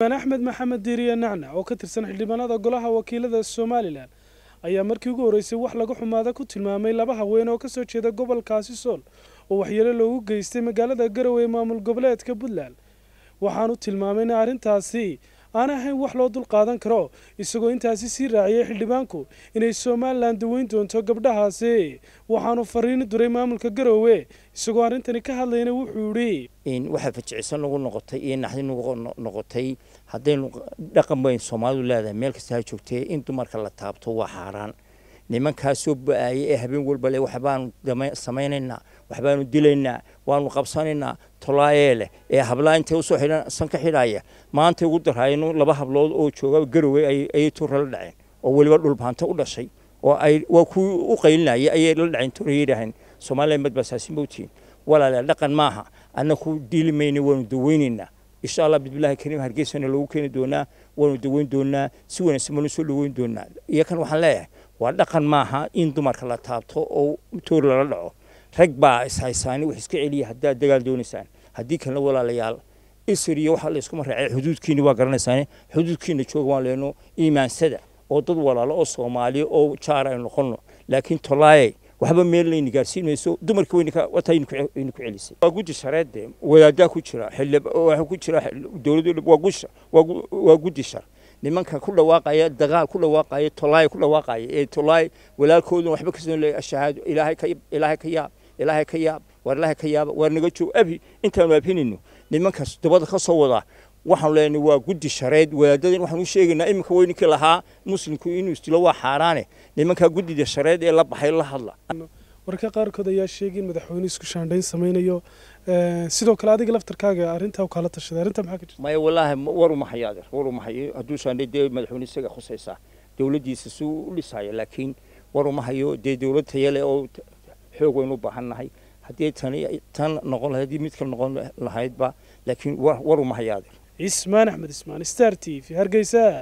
xildhibaan axmed maxamed diiriye nacnac oo ka tirsan xildhibaanada golaha wakiilada somalilan ayaa markii ugu horreysay wax laga xumaada ku tilmaamay laba haween oo kasoo jeeda gobolkaasi sool oo waxyeelo loogu geystay magaalada garowe ee maamul goboleedka puntland waxaanu tilmaamay in arrintaasi aan ahayn wax loo dul qaadan karo isagoo intaasi sii raaciyay xildhibaanku inay somalilan daweyn doonto gabdhahaasi waxaanu fariini duray maamulka garowe isagoo arrintani ka hadlayna wuxuu yidhi waxaa fajicisan nagu noqotay iyo naxdi nagu noqotay haddaynu dhaqan bayn soomaalidu leedahay meel kasta ha joogtee in dumarka la taabto waa xaaraan nimankaasoo ba-aaya ee habeen walba le waxbaanu samaynaynaa waxbaanu dilaynaa waanu qabsanaynaa tolaayee leh ee hablaa intay usoo xidhan san ka xidhaya maanta ugu darhaayno laba hablood oo jooga garowe ayay tuura la dhaceen oo weliba dhulbaanta u dhashay oo ay waa kuwii u qaylinaya ayay la dhaceen tuura yidhaaheen soomaaliya madbasaasin bawtiin walaale dhaqan maaha annaku dili mayna waanu daweynaynaa insha allah bismillahi kariim hargeysana loogu keeni doonaa waanu daweyn doonaa si wanaagsan baanu soo dhaweyn doonaa iyo kan waxaan leeyahay waa dhaqan maaha in dumarka la taabto oo toor lala dhaco rag baa ishaysaani wax iska celiya haddaad dagaal doonaysaan haddii kalena walaalayaal isir iyo waxaa layskuma raacay xuduudkiina waa garanaysaane xuduudkiina jooga waan leenno iimaansada oo dad walaalo oo soomaaliya oo jaar aynu noqonno laakiin tolaaye waxba meel layna gaarsiin mayso dumarka waynu ku celisay waa guddi shareedde wadaadaa ku jira waxaa ku jira dowladda waa gusha waa guddi shar nimanka ku dhawaaqaya dagaal ku dhawaaqaya tolaay ku dhawaaqaya ee tolaay walaalkooduna waxba ka soo leeyahay shahaado ilaahay ka ilaahay ka yaab ilaahay ka yaab war ilaahay ka yaaba war naga joog abi intaanu abhinayno nimankaas dabada ka soo wadaa waxaanu leenahay waa guddi shareed wadaadadan waxaan u sheegaynaa iminka weyninkii lahaa muslimku inuu istilo waa xaaraane nimankaa guddida shareed ee la baxay la hadla warka qaarkood ayaa sheegay in madaxweyne isku shaandhayn samaynayo sidoo kale adiga laftarkaaga arrintaa u kala tashaday arrintaa maxaa ka jirta maya wallaahi war uma hayo adeer war uma hayo hadduu shaandhay dee madaxweyne isaga khusaysaa dowladdiisa si u dhisaya laakiin war uma hayo dee dowlad tayale oo xoog waynu u baahan nahay haddii tani tan noqon lahayd haddii mid kale noqon lahaydba laakiin war uma hayo adeer cismaan axmed ismaan star t v hargeysa